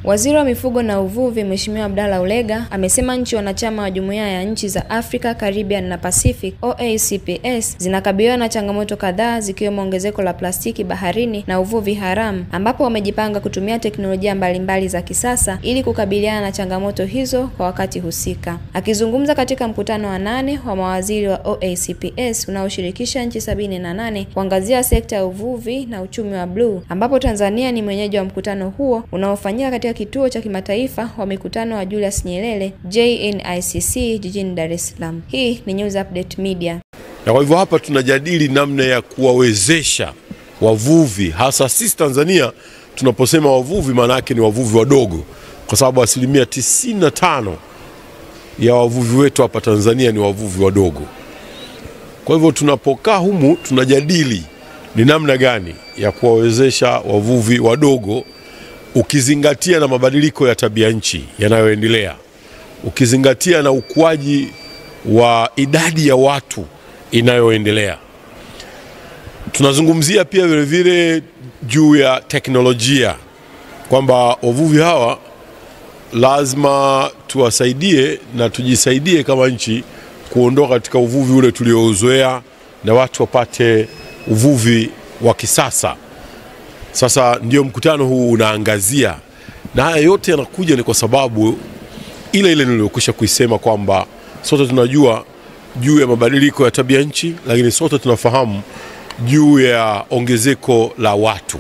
Waziri wa Mifugo na Uvuvi Mheshimiwa Abdalla Ulega amesema nchi wanachama wa Jumuiya ya Nchi za Afrika, Caribbean na Pacific OACPS zinakabiliwa na changamoto kadhaa zikiwemo ongezeko la plastiki baharini na uvuvi haramu, ambapo wamejipanga kutumia teknolojia mbalimbali za kisasa ili kukabiliana na changamoto hizo kwa wakati husika. Akizungumza katika mkutano wa nane wa mawaziri wa OACPS unaoshirikisha nchi sabini na nane kuangazia sekta ya uvuvi na uchumi wa bluu, ambapo Tanzania ni mwenyeji wa mkutano huo unaofanyika katika kituo cha kimataifa wa mikutano wa Julius Nyerere JNICC jijini Dar es Salaam. Hii ni News Update Media. Na kwa hivyo hapa tunajadili namna ya kuwawezesha wavuvi, hasa sisi Tanzania. Tunaposema wavuvi, maana yake ni wavuvi wadogo, kwa sababu asilimia 95 ya wavuvi wetu hapa Tanzania ni wavuvi wadogo. Kwa hivyo tunapokaa humu tunajadili ni namna gani ya kuwawezesha wavuvi wadogo ukizingatia na mabadiliko ya tabia nchi yanayoendelea, ukizingatia na ukuaji wa idadi ya watu inayoendelea. Tunazungumzia pia vilevile juu ya teknolojia kwamba wavuvi hawa lazima tuwasaidie na tujisaidie kama nchi kuondoka katika uvuvi ule tuliouzoea na watu wapate uvuvi wa kisasa. Sasa ndio mkutano huu unaangazia, na haya yote yanakuja ni kwa sababu ile ile niliyokwisha kuisema kwamba sote tunajua juu ya mabadiliko ya tabia nchi, lakini sote tunafahamu juu ya ongezeko la watu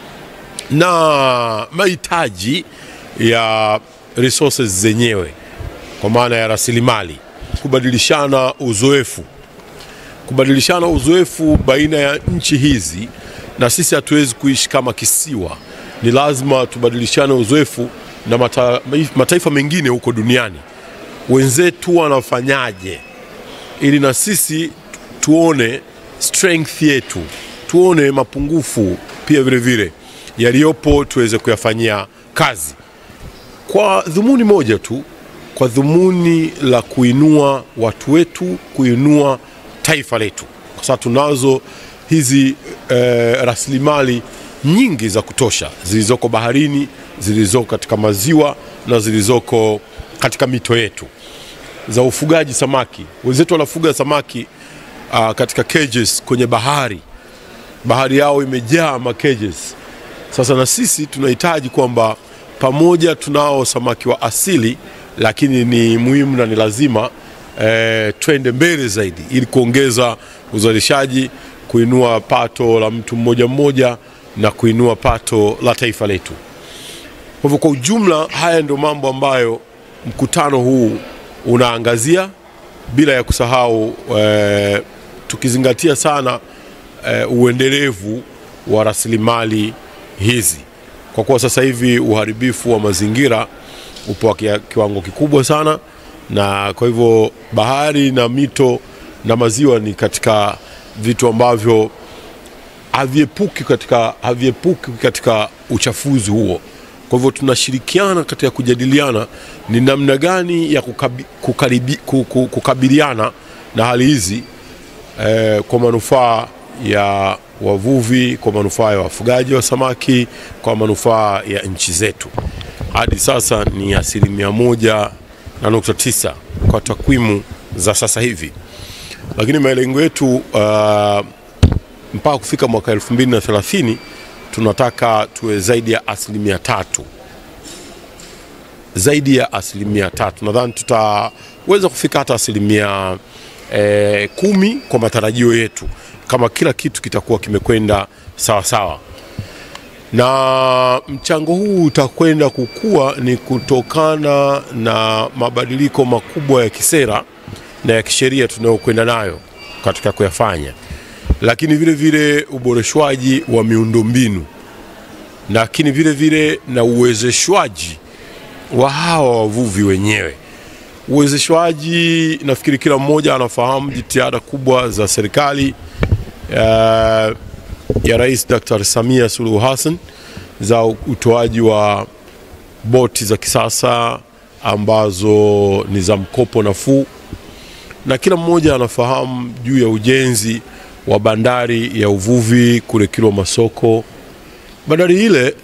na mahitaji ya resources zenyewe, kwa maana ya rasilimali, kubadilishana uzoefu, kubadilishana uzoefu baina ya nchi hizi na sisi hatuwezi kuishi kama kisiwa, ni lazima tubadilishane uzoefu na mata, mataifa mengine huko duniani, wenzetu wanafanyaje, ili na sisi tuone strength yetu, tuone mapungufu pia vile vile yaliyopo, tuweze kuyafanyia kazi kwa dhumuni moja tu, kwa dhumuni la kuinua watu wetu, kuinua taifa letu, kwa sababu tunazo hizi eh, rasilimali nyingi za kutosha zilizoko baharini, zilizoko katika maziwa na zilizoko katika mito yetu za ufugaji samaki. Wenzetu wanafuga samaki uh, katika cages kwenye bahari, bahari yao imejaa ma cages. Sasa na sisi tunahitaji kwamba pamoja tunao samaki wa asili, lakini ni muhimu na ni lazima eh, twende mbele zaidi ili kuongeza uzalishaji kuinua pato la mtu mmoja mmoja na kuinua pato la taifa letu. Kwa hivyo kwa ujumla, haya ndio mambo ambayo mkutano huu unaangazia, bila ya kusahau e, tukizingatia sana e, uendelevu wa rasilimali hizi, kwa kuwa sasa hivi uharibifu wa mazingira upo wa kiwango kikubwa sana, na kwa hivyo bahari na mito na maziwa ni katika vitu ambavyo haviepuki katika, haviepuki katika uchafuzi huo. Kwa hivyo tunashirikiana katika kujadiliana ni namna gani ya kukabi, kukaribi, kukabiliana na hali hizi eh, kwa manufaa ya wavuvi, kwa manufaa ya wafugaji wa samaki, kwa manufaa ya nchi zetu. Hadi sasa ni asilimia moja na nukta tisa kwa takwimu za sasa hivi lakini malengo yetu uh, mpaka kufika mwaka 2030 tunataka tuwe zaidi ya asilimia tatu, zaidi ya asilimia tatu. Nadhani tutaweza kufika hata asilimia eh, kumi kwa matarajio yetu, kama kila kitu kitakuwa kimekwenda sawa sawa, na mchango huu utakwenda kukua ni kutokana na mabadiliko makubwa ya kisera na ya kisheria tunayokwenda nayo katika kuyafanya, lakini vile vile uboreshwaji wa miundombinu, lakini vile vile na uwezeshwaji wa hawa wavuvi wenyewe. Uwezeshwaji, nafikiri kila mmoja anafahamu jitihada kubwa za serikali uh, ya Rais Dr. Samia Suluhu Hassan za utoaji wa boti za kisasa ambazo ni za mkopo nafuu na kila mmoja anafahamu juu ya ujenzi wa bandari ya uvuvi kule Kilwa Masoko. Bandari ile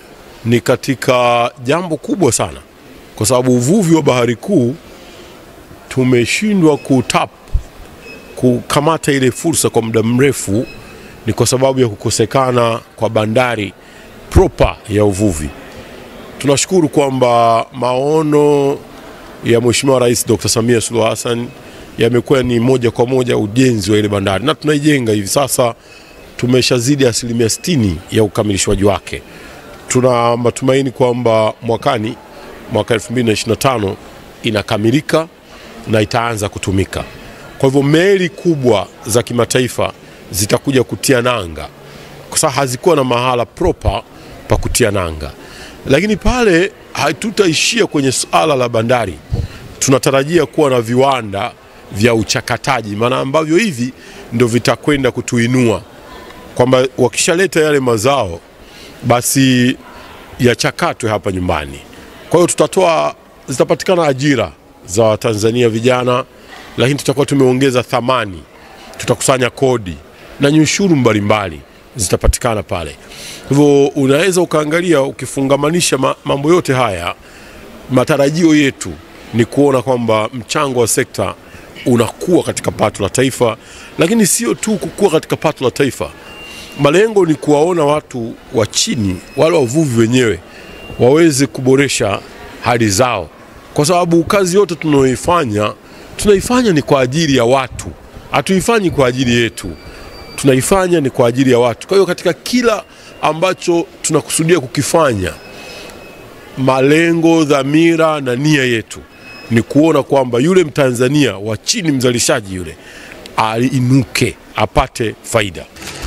ni katika jambo kubwa sana, kwa sababu uvuvi wa bahari kuu tumeshindwa kutap kukamata ile fursa kwa muda mrefu, ni kwa sababu ya kukosekana kwa bandari proper ya uvuvi. Tunashukuru kwamba maono ya Mheshimiwa Rais Dr. Samia Suluhu Hassan yamekuwa ni moja kwa moja ujenzi wa ile bandari na tunaijenga hivi sasa, tumeshazidi asilimia 60 ya ukamilishwaji wake. Tuna matumaini kwamba mwakani, mwaka 2025 inakamilika na itaanza kutumika. Kwa hivyo meli kubwa za kimataifa zitakuja kutia nanga, kwa sababu hazikuwa na mahala proper pa kutia nanga, lakini pale hatutaishia kwenye suala la bandari. Tunatarajia kuwa na viwanda vya uchakataji, maana ambavyo hivi ndio vitakwenda kutuinua, kwamba wakishaleta yale mazao basi yachakatwe hapa nyumbani. Kwa hiyo tutatoa, zitapatikana ajira za Watanzania vijana, lakini tutakuwa tumeongeza thamani, tutakusanya kodi na nyushuru mbalimbali zitapatikana pale. Hivyo unaweza ukaangalia, ukifungamanisha ma- mambo yote haya, matarajio yetu ni kuona kwamba mchango wa sekta unakuwa katika pato la taifa, lakini sio tu kukua katika pato la taifa. Malengo ni kuwaona watu wa chini, wale wavuvi wenyewe waweze kuboresha hali zao, kwa sababu kazi yote tunayoifanya tunaifanya ni kwa ajili ya watu, hatuifanyi kwa ajili yetu, tunaifanya ni kwa ajili ya watu. Kwa hiyo katika kila ambacho tunakusudia kukifanya, malengo, dhamira na nia yetu ni kuona kwamba yule Mtanzania wa chini, mzalishaji yule, ainuke apate faida.